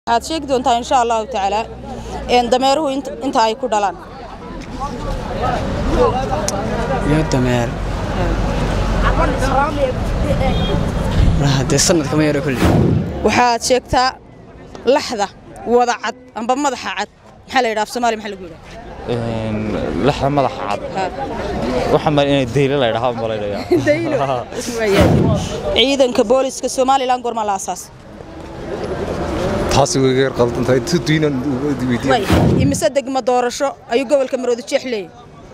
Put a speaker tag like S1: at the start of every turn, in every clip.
S1: waxaad sheegi doontaa insha allahu tacaala dameeruhu inta ay ku dhalaan
S2: iyo dameer dee sanadka ma yaro kulli
S1: waxaad sheegtaa laxda wada cad amba madaxa cad maxaa la yidhaha af soomaaliya maxaa lagu yidhaha
S3: laxda madaxa cad waxaa mal inay daylo la yidhaha malaynaya
S1: ciidanka booliska somalilan goormaa la asaas
S4: taasi way yar qaldan tahay tudiinan weydiin
S1: imise degma doorasho ayuu gobolka maroodi jeex leeyahay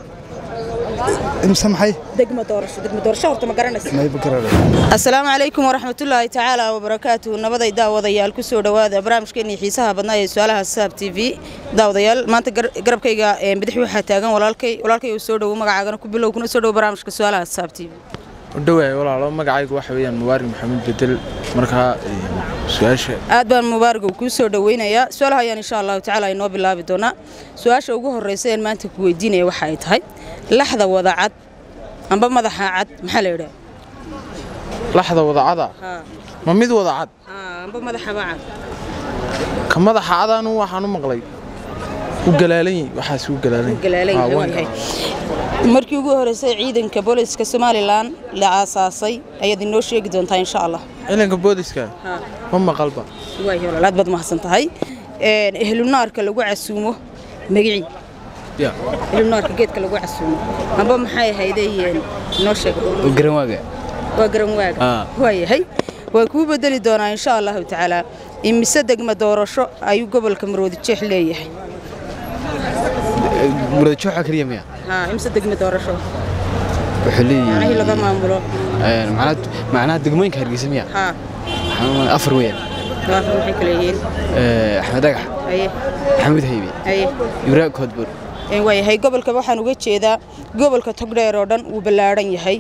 S4: imse maxay
S1: degma doorasho degma doorasho horta ma garanaysa
S4: mayba garana
S1: asalaamu calaykum waraxmatullaahi tacaala wabarakaatuhu nabaday daawadayaal ku soo dhowaada barnaamijkeennii xiisaha badnaa ee su-aalaha saab t v daawadayaal maanta garabkayga bidix waxaa taagan walaalkay walaalkay uu soo dhowo magacaagana ku bilow kuna soo dhowo barnaamijka su-aalaha saab t v
S5: udhowaay walaalo magacaygu waxa weeyaan mubaarig maxamed bedel markaa su-aasha
S1: aad baan mubaaragow kuu soo dhoweynayaa su-aalaha ayaan insha allahu tacaala inoo bilaabi doonaa su-aasha ugu horreysa een maanta ku weydiinaya waxa ay tahay laxda wada cad amba madaxa cad maxaa la yidhaha
S5: laxda wadacada ma mid wada cad
S1: amba madaxaba cad
S5: ka madaxa cadaanu waxaan u maqlay u galaalan waxaas u galaalan
S1: markii ugu horreysay ciidanka booliska somalilan la aasaasay ayaad inoo sheegi doontaa insha allah
S5: ciidanka booliska ma maqalba
S1: aad baad mahadsan tahay ehlunaarka lagu casuumo magicii ehlunaarka geedka lagu casuumo amba maxay ahaydey inoo sheeg
S2: garanwaaga
S1: waa garanwaaga waayahay waan kuu bedeli doonaa insha allahu tacaala imise degma doorasho ayuu gobolka maroodi jeex leeyahay
S2: muradajooxa keliya miya
S1: imse degma doorasho
S2: wuxuu leeyahay
S1: macnihii laga maamulo
S2: macnaha degmooyinka hargeysa miya
S1: haa
S2: afar weeyaan
S1: doorasho maxay kala yihiin
S2: axmed dagax
S1: haye
S2: maxamuud haybe
S1: haye
S2: ibraahim koodbuur
S1: waayahay gobolka waxaan uga jeedaa gobolka togdheer oo dhan wuu ballaadhan yahay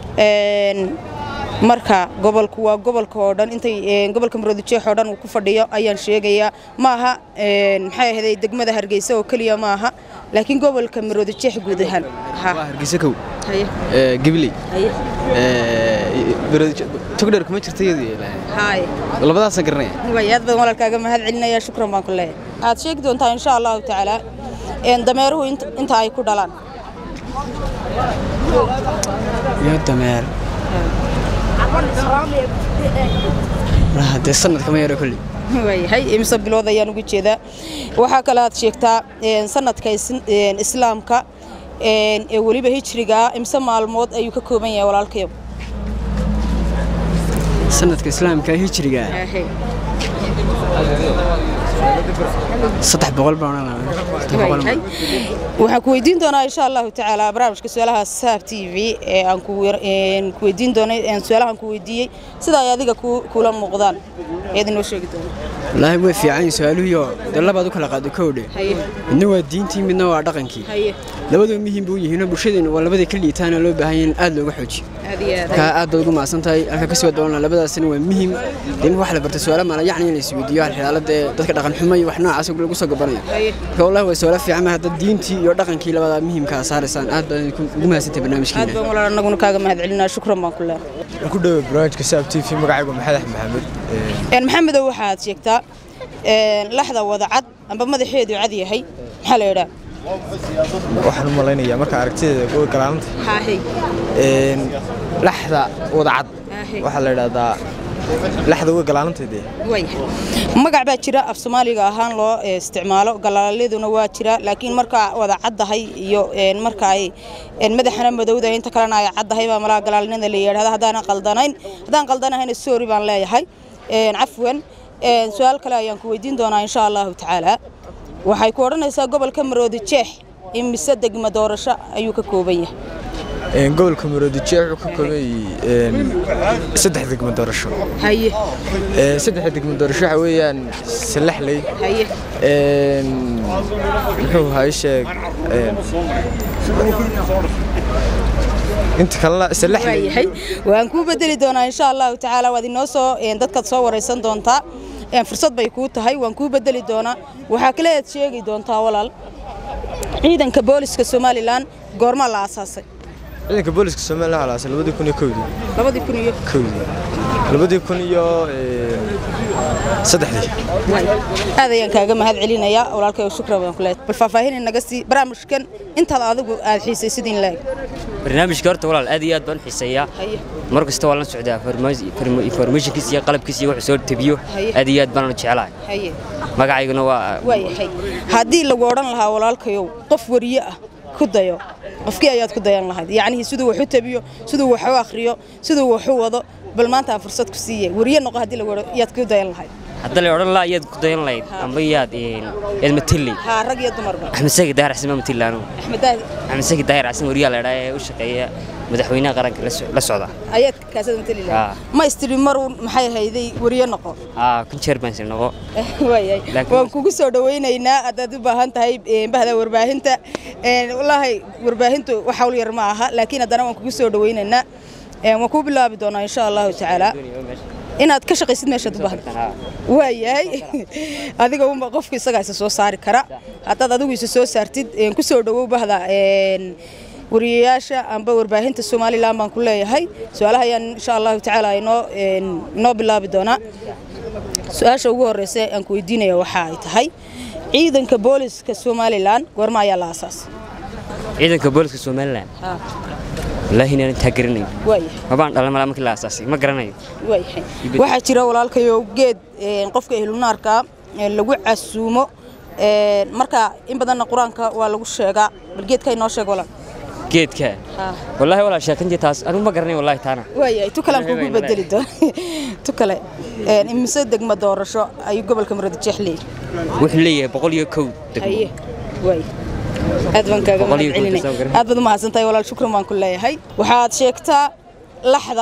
S1: marka gobolku waa gobolka oo dhan intay gobolka maroodijeex oo dhan uu ku fadhiyo ayaan sheegayaa ma aha maxay ahayd degmada hargeysa oo keliya ma aha laakiin gobolka maroodijeex guud ahaan
S2: waa hargeysa kow
S1: haye
S2: gabiley
S1: haye
S2: togdheer kuma jirta iyadu
S1: haye
S2: labadaasaan garanaya
S1: way aad badan walaalkaaga mahad celinaya shukran baan ku leeyahay waxaad sheegi doontaa insha allahu tacaala dameeruhu inta ay ku dhalaan
S2: iyo dameer dee sanadka ma yaro kulli
S1: waayahay imise bilood ayaan uga jeedaa waxaa kale aad sheegtaa sanadka islaamka ee weliba hijrigaa imise maalmood ayuu ka kooban yahay walaalkayo
S2: sanadka islaamka hijriga saddex boqol baan
S1: waxaan ku weydiin doonaa insha allahu tacaala barnaamijka su-aalaha saab t v ee aan ku weydiin doonay su-aalahan ku weydiiyey sida ay adiga kula muuqdaan ayaad inoo sheegi doona
S2: wallaahi way fiican su-aaluhuyo dee labaad u kala qaado kowdhe midna waa diintii midna waa dhaqankii labadoo muhiim buu yihiinoo bulshadeenu waa labadii ka liitaana loo baahan yahay in aad looga xoojiyo kaa aad baad ugu mahadsan tahay halka ka soo doonaa labadaasina waa muhiim dee wax la bartay su-aalo maala yacni in la isweydiiyo hal xilaalada ee dadka dhaqan xumo iyo wax noocaas lagu soo gabanayo marka wallahi waa su-aalo fiican ma hadda diintii iyo dhaqankii labadaa muhiimkaa saaraysaan aad baad ugu mahadsantahay barnaamijkeena
S1: aad baan walaal annaguna kaaga mahad celinaa shukran baan ku leehay
S4: ku dhowe barnaamijka saab t v magacaygu maxamed maxamed
S1: maxamedow waxaad sheegtaa laxda wada cad amba madaxeedu cad yahay maxaa la yidhaa
S4: waxaan u malaynayaa marka aragtideeda gool galaanta laxda wada cad waxaa la idhahdaa laxda uga galaalanteedee
S1: magac baa jira af soomaaliga ahaan loo isticmaalo galaaladuna waa jira laakiin markaa wada caddahay iyo marka ay madaxana madowda inta kalena ay caddahay baa malaa galaalnida la yidhahda haddaanan qaldanayn haddaan qaldanahayna sorry baan leeyahay cafwan su-aal kale ayaan ku weydiin doonaa insha allahu tacaala waxay ku odhanaysaa gobolka maroodi jeex in mise degma doorasho ayuu ka kooban yahay
S4: gobolka maroodi jeex wuxuu ka kooban yahay saddex degmo doorasho
S1: haye
S4: saddexda degmo doorasho waxa weeyaan salaxley
S1: haye
S4: muxuu ahaa sheeg inta kalena salaxley
S1: yahay waan kuu bedeli doonaa insha allahu tacaala waad inoo soo dadkaad soo waraysan doontaa fursad bay kuu tahay waan kuu bedeli doonaa waxaa kale aad sheegi doontaa walaal ciidanka booliska somalilan goormaa la aasaasay
S4: ciidanka booliska somalilan waxaa la aasay labadii kun iyo kowdii
S1: labadii kun iyo
S4: kowdii labadii kun iyo saddexdii
S1: aad ayaan kaaga mahad celinayaa walaalkayo shukran baan ku leeyahay bal faahfaahin naga sii barnaamijkan intaad adigu aad xiisaysid in laeg
S6: barnaamijka horta walaal aad iyo aad baan u xiiseeyaa mar kasta waan la socdaa informationkiisa iyo qalabkiisa iyo wuxuu soo tabiyo
S1: Haye.
S6: aad iyo aad baan u jecelahay
S1: haye
S6: magacayguna waa
S1: waayahay haddii lagu odhan lahaa walaalkayow qof wariye ah ku dayo qofkii ayaad ku dayan lahayd yacnihii siduu wax u tabiyo siduu wax u akhriyo siduu wax u wado bal maanta aan fursad ku siiye wariye noqo haddii lagu odhan yaad ku dayan lahayd
S6: hadda la odhan lahaa iyaad ku dayan lahayd amba iyaad yaad matili
S1: haa rag iyo dumarba
S6: axmed sagi daahir xasan baa matili anigu
S1: axmed daahir
S6: axmed sagi daahir xasan wariyaa la idhaa ee u shaqeeya madaxweynaha qaranka la so- la socda
S1: ayaad kaasada matali lahayd
S6: Haa.
S1: ma istiri maruun maxay hayday wariye noqo
S6: aa kun jeer baan sii noqo
S1: waayahay
S6: Laakiin-
S1: waan kugu soo dhawaynaynaa haddaad u baahan tahay eh, bahda warbaahinta Eh, wallaahi warbaahintu wax hawl yar ma aha laakiin haddana waan kugu soo dhawaynaynaa Eh, waan kuu bilaabi doonaa insha allahu tacaala inaad ka shaqaysid meeshaad u baahan waayahay adiga unba qofku isagaa isa soo saari kara haddaad adigu isa soo saartid eh, ku soo dhawow bahda eh, wariyayaasha amba warbaahinta somalilan baan ku leeyahay su-aalaha ayaan insha allahu tacaala inoo eh, inoo bilaabi doonaa su-aasha ugu horeysa aan ku weydiinaya waxa ay tahay ciidanka booliska somalilan goorma ayaa la aasaasay
S6: ciidanka booliska somalilan wallaahi inaan intaa garanayo
S1: waayahay
S6: mabaan dhalan malaa markii la aasaasay ma garanayo
S1: waayahay waxaa jira walaalkayo geed een, qofka ehlunaarka ee lagu casuumo een, marka in badanna qur-aanka waa lagu sheegaa bal geedka inoo sheeg walaal
S6: geedka wallaahi walaa sheekantii taas anigu ma garanayo wallaahi taana
S1: waayahay tu kale aan kugu bedeli doona tu kale een, imise degmo doorasho ayuu gobolka muradjeex leeyahay
S6: wuxuu leeyahay boqol iyo kow degmo
S1: haye waay aad baan kaaga
S6: Boqol iyo
S1: mahadcelinay
S6: konton soo garan.
S1: aad baad umahadsantahay walaal shukran baan ku leeyahay waxaad sheegtaa laxda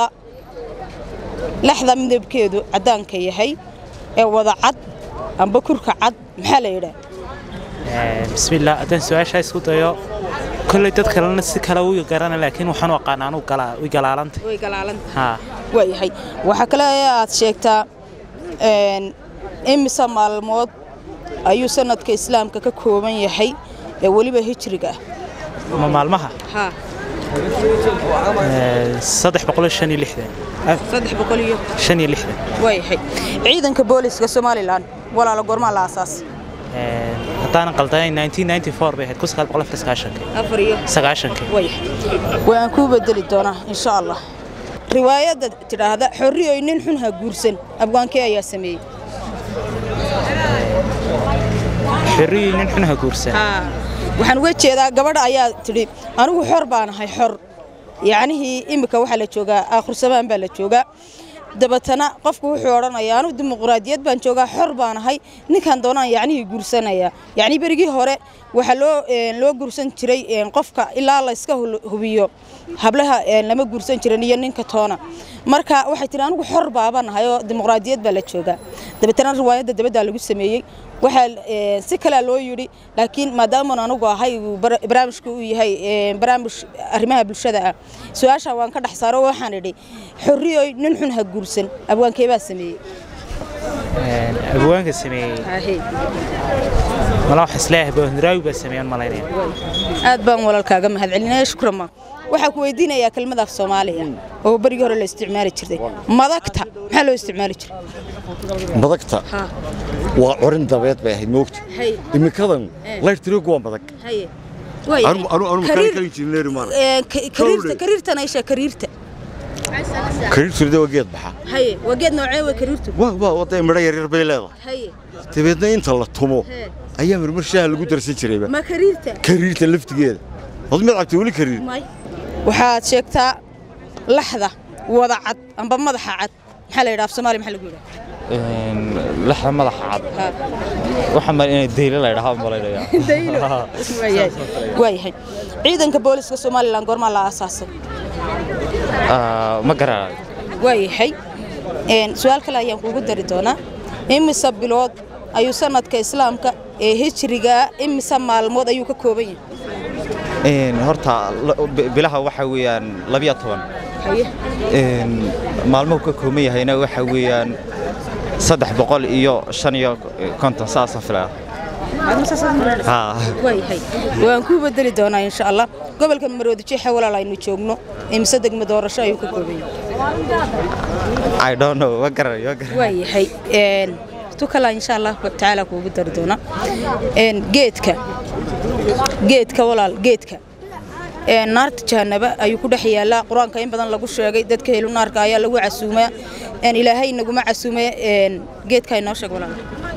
S1: laxda midabkeedu caddaanka yahay ee wada cad amba kurka cad maxaa la yidhaa
S7: bismillaah haddaan su-aashaa isku dayo kolley dad kalena si kale u garana laakiin waxaan u aqaana anuu way galaalantay
S1: way galaalanta
S7: haa
S1: waayahay waxaa kale ee aad sheegtaa een, imise maalmood ayuu sanadka islaamka ka kooban yahay ee weliba hijriga ah
S7: ma maalmaha
S1: haa
S7: Eh, saddex boqol iyo shan iyo lixdan Ah,
S1: saddex boqol iyo
S7: shan iyo lixdan
S1: waayahay ciidanka booliska somalilan walaala goormaa la aasaasay
S7: Eh, haddaanan qaldanayn 1994 bay ahayd kun sagaal boqol afar iyo sagaashankii
S1: afar iyo
S7: sagaashankii
S1: waayahay waan kuu bedeli doonaa insha allah riwaayadda tidhaahda xorriyoy nin xun ha guursan abwaankee ayaa sameeyey
S7: xerriyii nin xun ha guursan
S1: waxaan uga jeedaa gabadha ayaa tidhi anigu xor baan ahay xor yacnihii iminka waxaa la joogaa aakhursamaan baa la joogaa dabatana qofku wuxuu odhanayaa anigu dimuqraadiyad baan joogaa xor baan ahay ninkan doonaan yacnihii guursanaya yacni berigii hore waxaa loo een, loo guursan jiray een, qofka ilaa la iska hul- hubiyo hablaha een, lama guursan jirin iyo ninka toona marka waxay tihi anigu xor baabaan ahay oo dimuqraadiyad baa la joogaa dabeetana riwaayadda dabaddaa lagu sameeyey waxaa een, si kalea loo yidhi laakiin maadaamaan anigu ahay uu bara- barnaamijku uu yahay een, barnaamij arrimaha bulshada ah su-aasha waan ka dhex saaro waxaan idhi xorriyoy nin xun ha guursan abwaankee baa sameeyey
S7: Eh, abwaanka sameeyey mala wax isleeyahay bohniraawi baa sameeyan malaynaya
S1: aad baan walaalkaaga mahadcelinaya shukran ma waxaa ku weydiinayaa kelmad af soomaaliya oo berigii hore la isticmaali jirtay madagta maxaa loo isticmaali jiray
S8: madagta waa corin dabeed bay ahayd moogta
S1: Hay.
S8: iminkadan layrtirigu waa madag
S1: haye
S8: anu anu anu
S1: Kariir-
S8: kari injineeri maana
S1: Ee, ka- kariirta kariirtana isha kariirta
S8: kariirtirida waa geed baxa
S1: haye waa geed noocee waa kariirtu
S8: waa waa waday midho yaryar bay leedahay
S1: haye
S8: dabeedna inta la tumo
S1: Hee.
S8: ayaa marmar shaaha lagu darsan jirayba
S1: ma kariirta
S8: kariirta laftigeeda wad mid cabtay weli kariir
S1: may waxaad sheegtaa laxda wada cad amba madaxa cad maxaa la yidhaha af soomaaliya maxaa lagu yidhaha
S3: laxda madaxa cad waxaa mal inay deylo la idhaha malaynaya
S1: Daylo. Waayahay. waayahay ciidanka booliska somalilan goormaa la aasaasay
S3: ma garanayo
S1: waayahay Een, su-aal kale ayaan kugu dari doonaa imise bilood ayuu sanadka islaamka ee hijriga imise maalmood ayuu ka kooban yahay
S4: horta bilaha waxa weeyaan labiyo toban
S1: haye
S4: maalmuhu ka kooban yahayna waxa weeyaan saddex boqol iyo shan iyo konton saasoo filaya haa
S1: waayahay waan kuu bedeli doonaa insha allah gobolka maroodi jeexe walaal aynu joogno imise degmo doorasho ayuu ka kooban yahay
S4: I don't know ma garanayo ma garanayo
S1: waayahay Een, tu kala insha allah tacaala kuugu dari doona Een, geedka geedka walaal geedka Een, naarta jahanaba ayuu ku dhex yaalaa qur-aanka in badan lagu sheegay dadka helu naarka ayaa lagu casuumaa Een, ilaahay naguma casuume een, geedka inoo sheeg walaal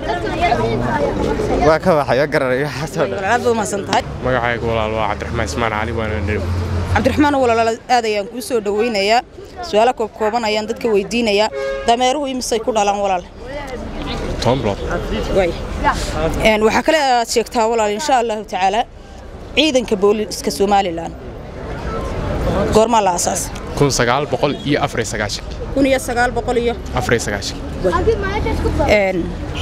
S4: waa ka baxayo garanayo waxaasoo dhan
S1: walaal aad baad umahadsan tahay
S9: magacaygu walaal waa cabdiraxmaan ismaan cali waana dhow
S1: cabdiraxmaan walaal aad ayaan kuu soo dhaweynayaa su-aalo koob kooban ayaan dadka weydiinayaa dameeruhu imisay ku dhalaan walaal
S9: toban bilood
S1: Waay. Een, waxaa kale aad sheegtaa walaal insha allahu tacaala ciidanka booliska somalilan goormaa la aasaas
S9: kun sagaal boqol iyo afar iyo sagaashan
S1: kun iyo sagaal boqol iyo
S9: afar iyo sagaashan
S1: Een,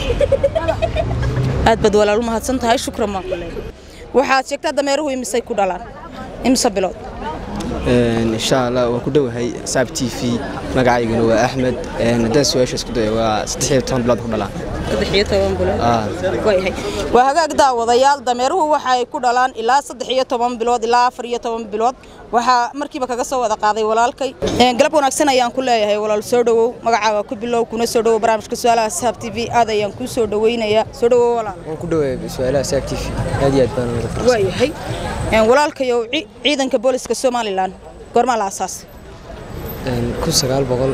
S1: aad baad walaal u mahadsan tahay shukran baan ku leeyahay waxaad sheegtaa dameeruhu imisay ku dhalaan imise bilood
S2: insha allah waa ku dhowahay saab t v magacayguna waa axmed haddaan su-aasha isku dayo waa saddex iyo toban bilood ku dhalaan
S1: saddex iyo toban bilood
S2: Ah.
S1: waayahay waa hagaag daawadayaal dameeruhu waxa ay ku dhalaan ilaa saddex iyo toban bilood ilaa afar iyo toban bilood waxaa markiiba kaga soo wada qaaday walaalkay Een, galab wanaagsan ayaan ku leeyahay walaal soo dhowow magacaaga ku bilow kuna soo dhowow barnaamijka su-aalaha saab t v aad ayaan kuu soo dhaweynayaa soo dhowow walaal
S2: waan ku dhowahay su-aalaha saab t v aad iyo aad baan uga faraxsan
S1: waayahay Een, walaalkayow ci- ciidanka booliska somalilan goormaa la aasaas
S2: kun sagaal boqol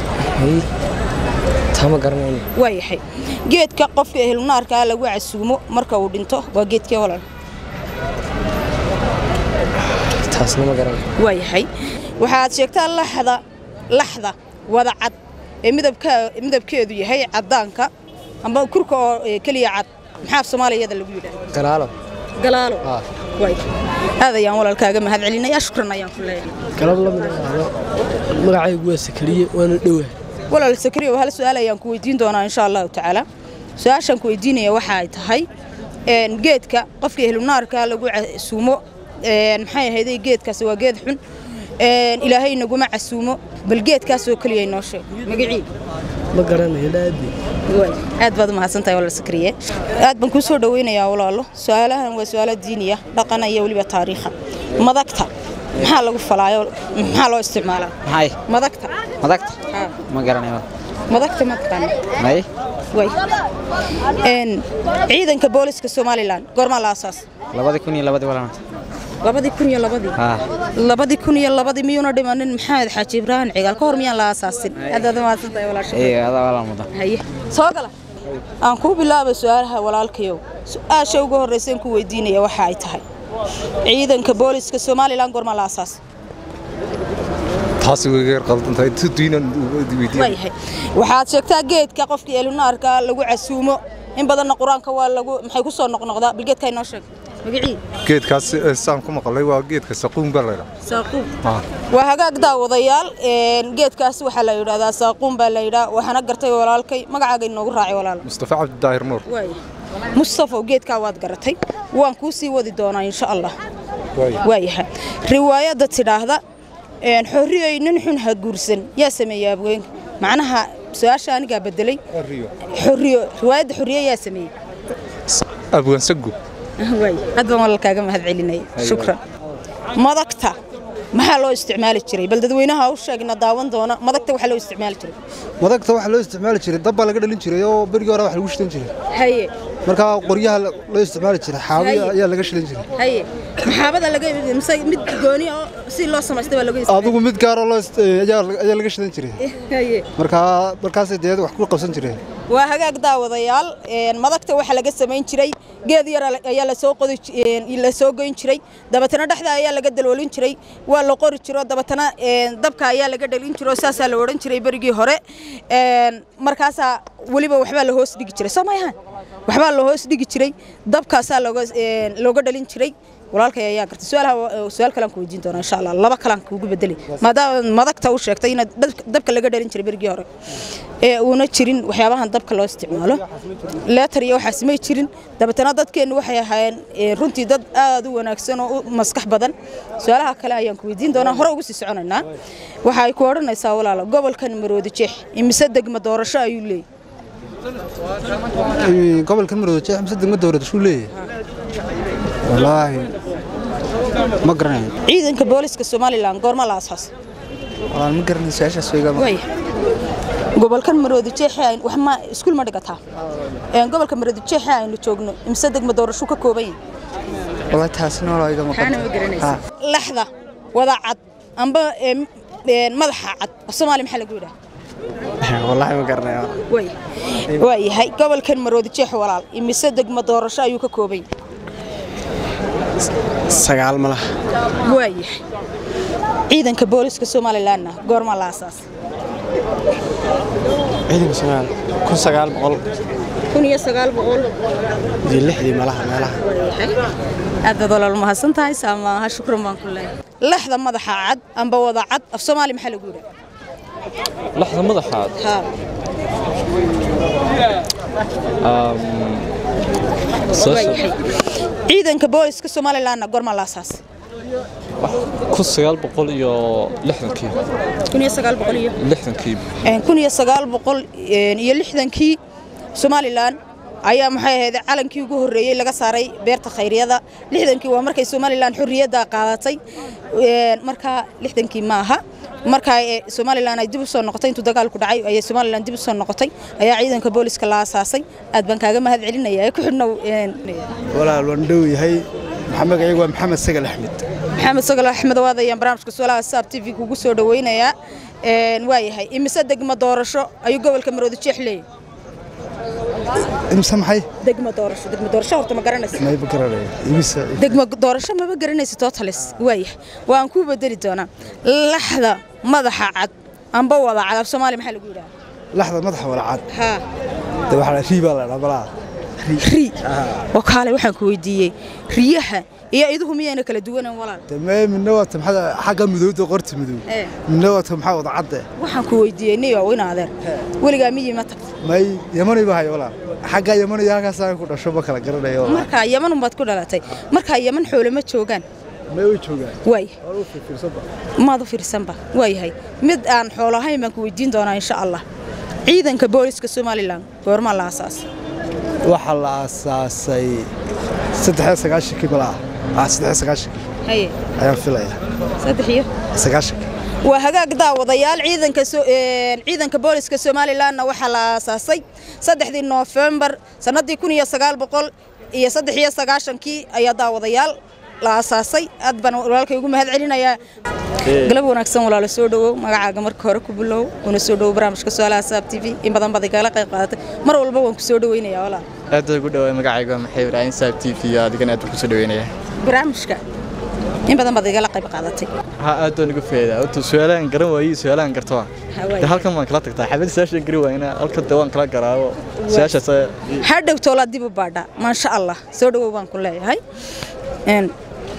S2: tama garanayn
S1: waayahay geedka qofka ehlunaarka lagu casuumo marka uu dhinto waa geedkee walaal
S2: taasna ma garanayn
S1: waayahay waxaad sheegtaa laxda laxda wada cad ee midabka midabkeedu yahay cadaanka amba kurka oo ee, keliya cad maxaa af soomaaliyada lagu yidhaahdaa
S2: galaalo
S1: galaalo
S2: Ah.
S1: waay aad ayaan walaalkaaga mahad celinayaa shukran ayaan ku leeyahay
S10: galab la mid ahaado magacaygu waa sakariye waana dhowahay
S1: walaal sakriyo hal su-aal ayaan ku weydiin doonaa insha allahu tacaala su-aashaan ku weydiinaya waxa ay tahay een, geedka qofka ehlunaarka lagu casuumo een, maxay ahayday geedkaasi waa geed xun een, ilaahay naguma casuumo bal geedkaasoo keliya inoo sheeg magacii
S10: ma garanayo dhaadi
S1: aad baad u mahadsantahay walaal sakriye aad baan kuu soo dhaweynayaa walaalo su-aalahan waa su-aalo diiniya dhaqana iyo weliba taariikha madagta maxaa lagu falaayo maxaa loo isticmaalaa
S11: maxay
S1: madagta
S11: madagta
S1: Haa.
S11: ma garanayo
S1: madagta ma taqaana
S11: may
S1: way een ciidanka booliska somalilan goormaa la aasaas
S11: labadi kun iyo labadi walana
S1: labadii kun iyo labadii
S11: haa
S1: labadii kun iyo labadii miyuuna dhimanin maxamed xaaji ibraahim cigaal ka hor miyaan la aasaasin aad baad u mahadsantahay walaasha
S11: ee adaa walaa mudan
S1: haye soo gala aan kuu bilaabay su-aalaha walaalkayow su-aasha ugu horreyseen ku weydiinaya waxa ay tahay ciidanka booliska somalilan goormaa la aasaas
S12: taasi way yar qaldantahay tu diinan weydiin
S1: waayahay waxaad sheegtaa geedka qofka eelunaarka lagu casuumo in badanna qur-aanka waa lagu maxay ku soo noqnoqdaa bal geedka inoo sheeg magacii
S12: geedkaas eh, saan ku maqlay waa geedka saquun baa laydhaa
S1: saaquun waa hagaag daawadayaal een, geedkaas waxaa la yidhahdaa saaquun baa la yidhaa waxaana gartay walaalkay magacaaga inoogu raacay walaal
S12: mustafa cabdidaahir nuur
S1: waay mustafa geedkaa waad garatay waan kuu sii wadi doonaa insha allah waayahay riwaayadda tidhaahda een, xorriyey nin xun ha guursan yaa sameeyey abweenka macnaha su-aasha anigaa bedelay xorriyo riwaayadda xorriye yaa sameeyey
S12: abwaan sagu
S1: waay aad baan walaalkaaga mahad celinaya shukran madagta maxaa loo isticmaali jiray bal dadweynaha u sheegna daawan doona madagta waxaa loo isticmaali jiray
S13: madagta waxaa loo isticmaali jiray dab baa laga dhalin jiray oo berigii hore wax lagu shidan jiray
S1: haye
S13: markaa qoryaha la- loo isticmaali jiray xaawiya
S1: Haye.
S13: ayaa laga shidan jiray
S1: haye maxaabada laga mise mid gooni oo si loo samaystay baa laga
S13: adigu mid gaaroo loo ist- eh, ayaa ayaa laga shidan jiray
S1: haye
S13: markaa markaasay dee wax ku qabsan jireen
S1: waa hagaag daawadayaal een, madagta waxaa laga samayn jiray geed yar ayaa lasoo qodi ji- een, lasoo goyn jiray dabatana dhexda ayaa laga daloolin jiray waa la qori jiro dabatana een, dabka ayaa laga dhalin jiro saasaa la odhan jiray berigii hore een, markaasaa weliba waxbaa la hoos dhigi jiray soo mayahan waxbaa la hoos dhigi jiray dabkaasaa looga een, looga dhalin jiray walaalkay ayaa gartay su-aalaha su-aal kalaan ku weydiin doonaa insha allah laba kalaan kuugu bedeli maadaama madagta u sheegtay in dabka laga dhalin jiray berigii hore ee uuna jirin waxyaabahan dabka loo isticmaalo leetar iyo waxaas may jirin dabeetana dadkeennu waxay ahaayeen ee, runtii dad aad u wanaagsan oo u maskax badan su-aalaha kale ayaan ku weydiin doonaa hore ugu sii soconaynaa waxa ay ku odhanaysaa walaalo gobolkan maroodi jeex imise degma doorasho ayuu leeyahy
S13: Eh, gobolkan marooda jeex mise degma dowlad shuu leeyahay wallaahi ma garanayo
S1: ciidanka booliska somalilan goorma la aasaas
S11: walaan ma garanay su-aashaas weyga
S1: waaya gobolkan maroodi jeexe ay wax ma iskuul ma dhigataa een gobolka maroodi jeexe aynu joogno imse degmo doorasho ka kooban yahay
S14: والله taasina waa iga
S1: maxaana ma garanaysaa laxda wada cad amba een, een, madaxa cad af soomaali maxaa lagu yidhaha
S14: والله ma garanayo
S1: way waa yahay gobolkan maroodi jeexe walaal imise degmo doorasho ayuu ka kooban yahay
S14: sagaal ma laha
S1: waa yahay ciidanka booliska somalilanna goormaa la aasaasay
S14: ciidanka sagaal kun sagaal boqol
S1: kun iyo sagaal boqol
S14: iyo lixdii malaha meelaha
S1: aad baad walaal mahadsan tahay saamaaha shukran baan ku leeyahay laxda madaxa cad amba wada cad af soomaali maxaa lagu yidhaha
S15: laxda madaxaad
S1: haa waa yahay ciidanka booliska somalilanna goormaa la aasaasay
S15: kun sagaal boqol iyo lixdankii
S1: kun iyo sagaal boqol iyo
S15: lixdankii
S1: Een, kun iyo sagaal boqol een, iyo lixdankii somalilan ayaa maxay ahayd calankii ugu horreeyey laga saaray beerta khayryada lixdankii waa markay somalilan xorriyadda qaadatay Een, markaa lixdankii ma aha markaa ee, somalilan ay dib u soo noqotay intuu dagaalku dhacay ayay somalilan dib u soo noqotay ayaa ciidanka booliska la aasaasay aad baan kaaga mahad celinaya ee ku xidhnow een,
S14: walaal waan dhow yahay maxaa magacaygu waa maxamed sagal axmed
S1: maxamed sagal axmed waad ayaan barnaamijka su'aalaha saab tv kugu soo dhaweynayaa Een, waa yahay imise degmo doorasho ayuu gobolka maroodi jeex leeyahay
S14: imse maxay
S1: degmo doorasho degmo doorasho horta ma garanaysa
S14: mayba garanayo imisa
S1: degmo doorasho maba garanaysa totalis waaya waan kuu bedeli doonaa laxda madaxa cad amba wada cad af soomaali maxaa lagu yidhaha
S14: laxda madaxa wala cad
S1: haa
S14: de waxaa rii baa la dhaa balaa
S1: ri oo kaale waxaan ku weydiiyey riyaha iyo iduhu miyayna kala duwanan walaal
S14: de mee midna waa ta maxaa xagga midowda qorta midow
S1: ee
S14: midna waa ta maxaa wada cadde
S1: waxaan ku weydiiyey niyo in adeer weligaa miyi ma tagta
S14: may yamanay baa hayo walaal xagga yaman iyo halkaas aan ku dhasho ma kala garanayo walaal.
S1: markaa yaman unbaad ku dhalatay markaa yaman xoolo ma joogaan
S14: may way joogaan
S1: waay
S14: Waa u fiirfiirsanba.
S1: maad u fiirsanba waayahay mid aan xoolo ahayn baan ku weydiin doonaa insha allah ciidanka booliska somalilan goormaa la aasaasay
S14: waxaa la aasaasay saddex sagaashankii balaa ah saddex sagaashankii
S1: haye
S14: ayaan filaya
S1: saddex iyo
S14: sagaashankii
S1: waa hagaag daawadayaal ciidanka so- een, ciidanka booliska somalilanna waxaa la aasaasay saddexdii noofembar sannadii kun iyo sagaal boqol iyo saddex iyo sagaashankii ayaa daawadayaal la aasaasay aad baan walaalkay ugu mahad celinayaa galab wanaagsan walaalo soo dhowow magacaaga marka hore ku bilow una soo dhowow barnaamijka su'aalaha saab t v in badan baad igala qayb qaadatay mar walba waan ku soo dhoweynayaa walaal
S11: aad ugu dhawaay magacaygu waa maxay ibraahim saab t v adigana aad ku soo dhaweynaya
S1: barnaamijka in badan baad igala qayb qaadatay
S11: ha aad baan uga faa'iidaa horta su'aalahan garan waayey su'aalahan garto
S1: waay.
S11: de halkan waan kala tagtaa xabad su'aasha gari waayna halkan de waan kala garaabo su'aashaas
S1: hadhow toolaa dib u baadha maasha allah soo dhowow baan ku leeyahay Een,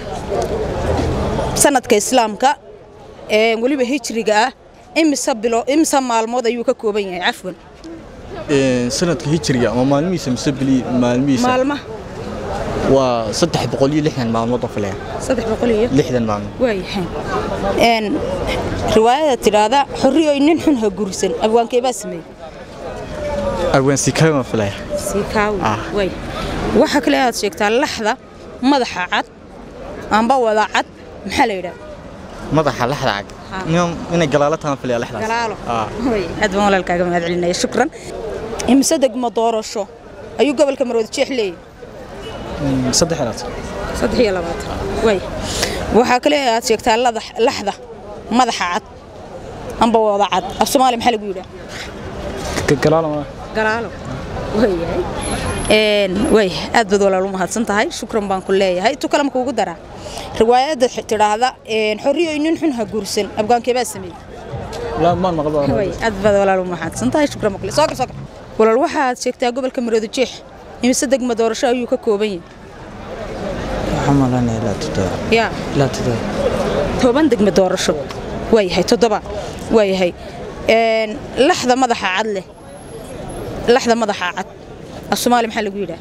S1: sanadka islaamka ee weliba hijriga ah imise bilo imise maalmood ayuu ka kooban yahay cafwan
S11: sanadka hijriga ama maalmihiisa mise bili maalmihiisa
S1: maalmaha
S11: waa saddex boqol iyo lixdan maalmood oo filaya
S1: saddex boqol iyo
S11: lixdan maalmood
S1: waayahay Een, riwaayada tidhaahda xorriyoy nin xun ha gursan abwaankee baa sameeyey
S11: arwaansi kama filaya
S1: siikaawi
S11: Ah.
S1: way waxa kale aad sheegtaa laxda madaxa cad amba wada cad maxaa la yidhaha
S11: madaxa laxda cag
S1: Ha.
S11: Nin- inay galaalo taan filaya laxdaas
S1: galaalo
S11: Ah.
S1: Way, aad baan walaalkaaga mahad celinaya shukran imise degmo doorasho ayuu gobolka maroodi jeex leeyahay
S11: saddex inaad
S1: saddex iyo labaatan way waxaa kale aad sheegtaa ladax- laxda madaxa cad amba wada cad af soomaali maxaa lagu yidhaha
S11: galaalo
S1: galaalo wayahay een way aad baad walaal u mahadsan tahay shukran baan ku leeyahay tu kale ma kuugu daraa riwaayadda tidhaahda een xorriyoy nin xun ha guursan abgaankee baa sameeyey
S11: la maan maqlo
S1: way aad baad walaal u mahadsan tahay shukran baan ku leeyahay soo gal soo gal walaal waxaad sheegtaa gobolka maroodi jeex imise degmo doorasho ayuu ka kooban yahay
S11: waxaan malanaya ilaa toddoba
S1: yaa
S11: ilaa toddoba
S1: toban degmo doorasho waayahay toddoba waayahay een laxda madaxa cad leh laxda madaxa cad af soomaali maxaa lagu yidhaha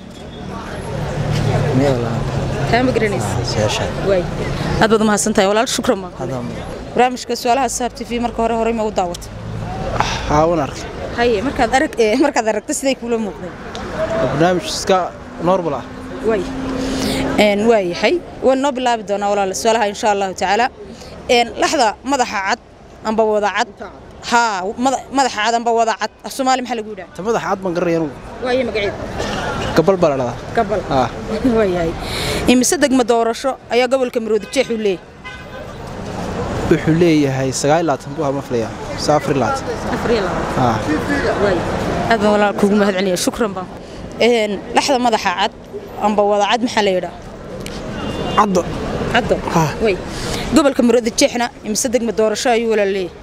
S1: taa ma garanaysa
S11: su'aasha
S1: waay aad baad umahadsan tahay walaal shukran baan
S11: hadda
S1: barnaamijka su'aalaha saab t v marka hore horey ma u daawatay
S14: haa waan arkay
S1: haye markaad arag ee markaad aragto siday kula muuqdeen
S14: barnaamij iska normal ah
S1: waay een waayahay waan noo bilaabi doonaa walaal su'aalaha insha allahu tacaala een laxda madaxa cad amba wada cad haa mada- madaxa cad amba wada cad af soomaali maxaa lagu yidhaha
S10: ta madaxa cad baan garanaya anugu
S1: waayo magaceed
S10: gabal baa la dhahdaa
S1: gabal
S10: ah
S1: waayahay imise degma doorasho ayaa gobolka maroodi jeex uu leeyahay
S10: wuxuu leeyahay sagaal iyo labaatan buu hama filaya mise afar iyo labaatan ah
S1: aad baan walaal kuugu mahad celinayaa shukran baan een laxda madaxa cad amba wada cad maxaa la yidhaha
S10: caddo
S1: caddo way gobolka maroodi jeexna imise degma doorasho ayuu walaal leeyahay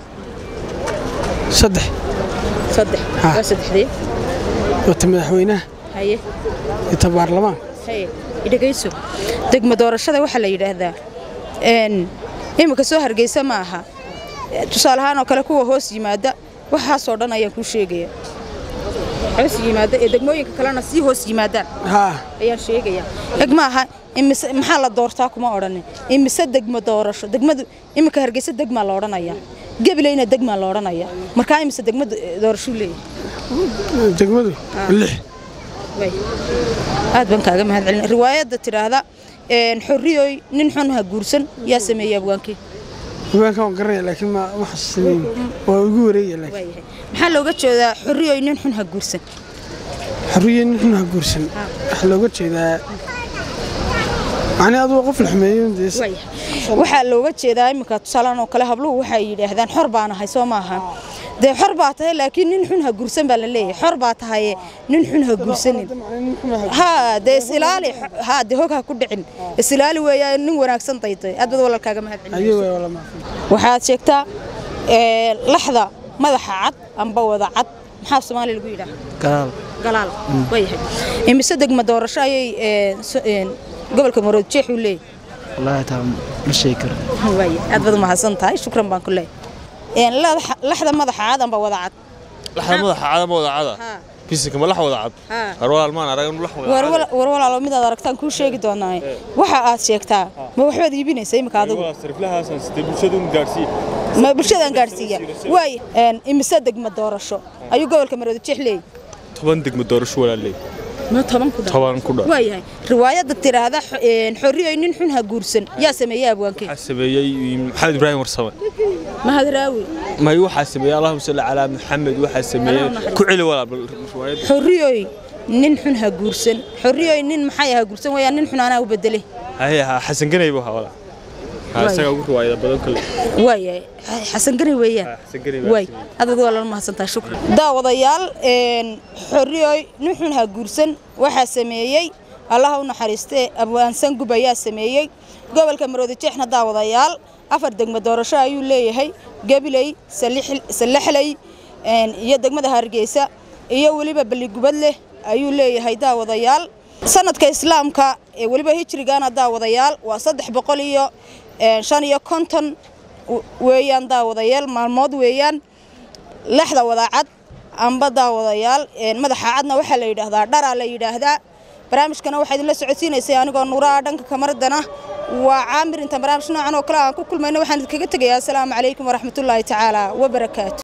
S10: saddex
S1: saddex waa saddexdee
S10: wata madaxweynaha
S1: haye
S10: iyo ta baarlamaan
S1: haye idhagayso degma doorashada waxaa la yidhaahdaa een imika soo hargeysa ma aha tusaale ahaan oo kale kuwa hoos yimaada waxaasoo dhan ayaan kuu sheegaya hoos yimaada ee degmooyinka kalena sii hoos yimaadaan
S10: haa
S1: ayaan sheegaya eg ma aha imise maxaa la doortaa kuma odhanin imise degmo doorasho degmadu imika hargeysa degmaa la odhanayaa gabileyna degmaa la odhanayaa markaa imise degma doorashuu leeyahay
S10: degmadu lix
S1: way aad baan kaaga mahad celin riwaayadda tidhaahda een xorriyoy nin xun ha guursan yaa sameeyey abwaankii
S10: haweenka waan garanaya laakiin ma wax sameyn waa ugu wareegaya laakiin
S1: waayahay maxaa looga jeedaa xorriyoy nin xun ha guursan
S10: xorriye nin xun ha guursan waxaa looga jeedaa macni adugu qof la xumeeyo dee
S1: waxaa looga jeedaa iminka tusaalaan oo kale habluhu waxay yidhaahdaan xor baan ahay soo maaha dee xor baa tahay laakiin nin xun ha guursan baa la leeyahay xor baa tahay nin xun ha guursanin haa dee isilaali haa dee hog ha ku dhicin isilaali weeyaa nin wanaagsan dayday aad bad walaalkaaga mahad
S10: ayuu
S1: celinaysa
S10: waa wala maafin
S1: waxaad sheegtaa ee, laxda madaxa cad amba wada cad maxaa soomaali lagu yidhaha
S10: galaal
S1: galaal waayahay imise degma doorasho ayay ee, so- een, gobolka maroodi jeex uu leeyahay
S10: wallaahi taa ma sheegi karo
S1: waaye aad baad umahadsan tahay shukran baan ku leeyahay Een, lax- laxda madaxa cad amba wada cad
S16: laxda madaxa cad ama wada cada bisinka ma lax wada cad
S1: Haa.
S16: harwalaal maan arag in lax wada
S1: war
S16: cad
S1: wal- war walaalo midaad aragtaan kuu sheegi doonaa waxa aad sheegtaa ma waxbaad iibinaysa imika adigu
S16: sariflahaasaan sidee bulshada un gaarsiiye
S1: ma bulshadaan gaarsiiya waaye een, imise degma doorasho ayuu gobolka maroodi jeex leeyahay
S16: toban degmo doorasho walaaley
S1: ma toban ku dhan
S16: toban ku dhan
S1: waayahay riwaayadda tiraahda x- een, xorriyoy nin xun ha guursan yaa sameeyey abwaankee
S16: waxaa sameeyey maxamed ibraahim warsame
S1: mahad raawi
S16: may waxaa sameeyey allahuma salli calaa maxamed waxaa sameeyey ku celi walaal bal riwaayadda
S1: xorriyoy nin xun ha guursan xorriyoy nin maxay ha guursan weeyaan nin xun anaa u bedele
S16: haye ha xasan ganay buu ahaa walaal ha isagaa ugu riwaayada badan kale
S1: waayahay xasan gani weeyaan
S16: xasan ganay
S1: waay adad waa lala mahadsantahay shukran daawadayaal een, xorriyoy nin xun ha guursan waxaa sameeyey allaha u naxariistee abwaansan gub ayaa sameeyey gobolka maroodi jeexna daawadayaal afar degmo doorasho ayuu leeyahay gabiley Salix- salaxley een, iyo degmada hargeysa iyo weliba balligubad leh ayuu leeyahay daawadayaal sanadka islaamka ee weliba hijrigana daawadayaal waa saddex boqol iyo een, shan iyo konton w- weeyaan daawadayaal maalmood weeyaan lexda wadaacad amba daawadayaal een, madaxa cadna waxaa la yidhaahdaa dharaa la yidhaahdaa barnaamijkana waxaa idinla socodsiinaysay anigoo nuuraha dhanka kamaradana waa caamir intaan barnaamij noocan oo kale aan ku kulmayno waxaan idinkaga tegayaa asalaamu calaykum waraxmatullaahi tacaala wabarakaatu